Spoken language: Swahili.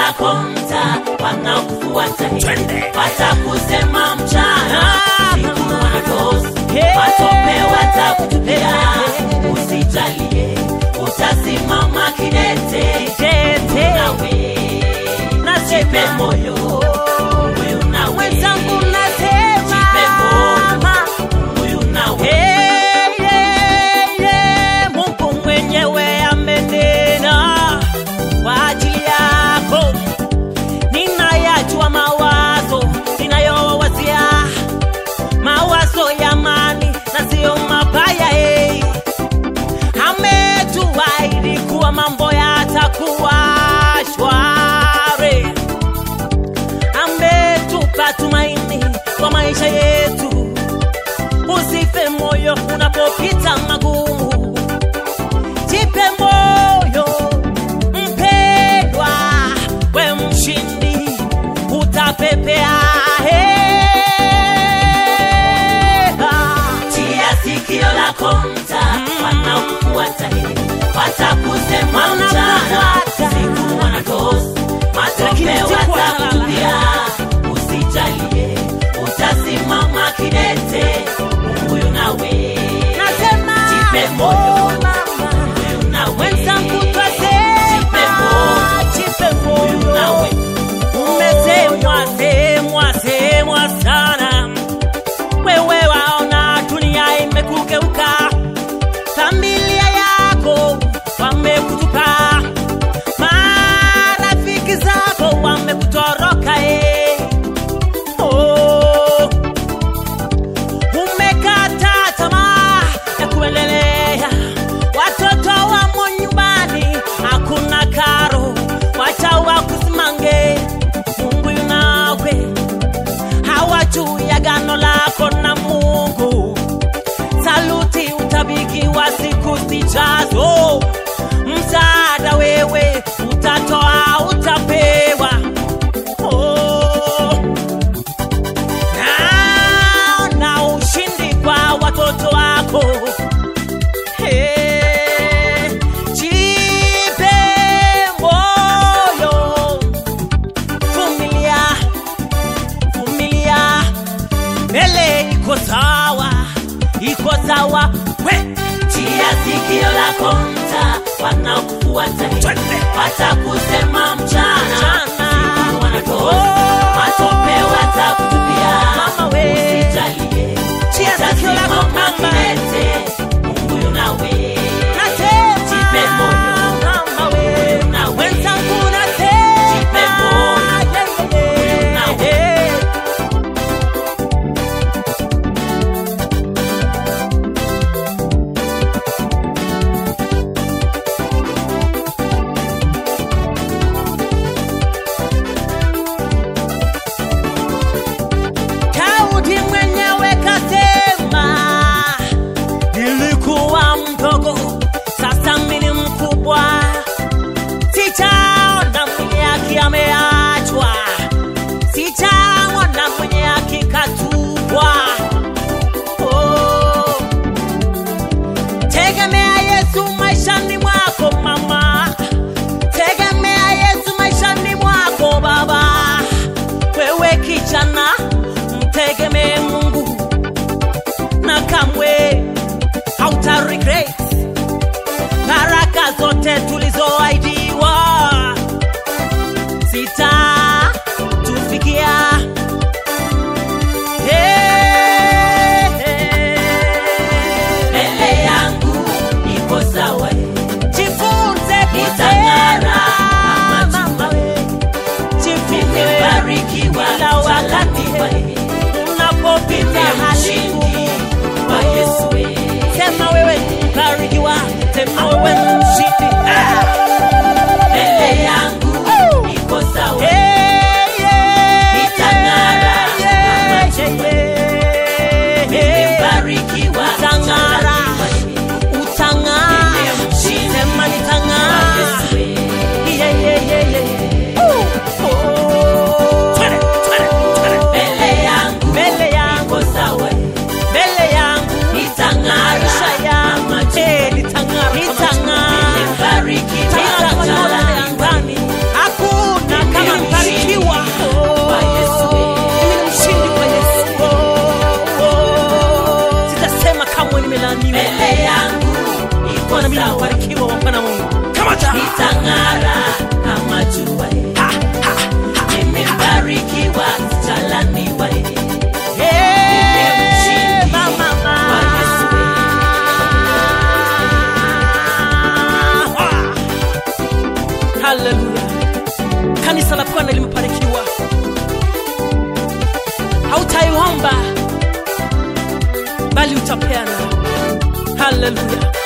lako mta wanakufuata Twende. watakusema mchana siku wanatosi Hey. matope watakutupia usijalie utasimama kidete Tete. nawe Nasema. jipe moyo huyu nawe Mwenzangu nasema. jipe moyo huyu nawe Hey, yeah, yeah. Mungu mwenyewe amenena kwa ajili yako. Ninayajua mawazo ninayowazia, mawazo ya amani na sio mabaya. Hey. Ametuahidi kuwa mambo yatakuwa shwari ametupa tumaini kwa maisha yetu. Usife moyo unapopita magumu, jipe moyo mpendwa, we mshindi, utapepea. Hey. tia sikio lako mta wanakufuata hili watakusema mchana Wanakufuata. siku wanatosi Lakini matope siku watakutupia usijalie utasimama kidete huyu nawe Nasema, Jipe moyo. oh, mama. huyu nawe Wenzangu Jipe twasema, moyo. jipe huyu moyo. nawe Umesemwa, semwa, semwa sana. Wewe waona dunia imekugeuka, familia yako wamekutupa, marafiki zako wamekutoroka. eh. Oh. Umekata tamaa ya kuendelea, watoto wamo nyumbani, hakuna karo, wacha wakusimange. Mungu yunawe, hawajui agano lako na Mungu. Saluti utabikiwa siku zijazo, msaada wewe utatoa, utapewa. Oh na, na ushindi kwa watoto wako. Hey, jipe moyo, vumilia, vumilia, mbele iko sawa, iko sawa. We, tia sikio lako mta wanakufuata hili Twende. watakusema mchana Mchana. siku wanatosi Oh. matope watakutupia Mama we. usijalie Tia sikio lako utasimama mama. kidete Mungu yunawe nasema, Jipe moyo. mama we, nawe. wenzangu nasema, Jipe moyo. yeah, yeah, nawe. yeah. haleluya kanisa la bwana limebarikiwa hautaiomba bali utapeana haleluya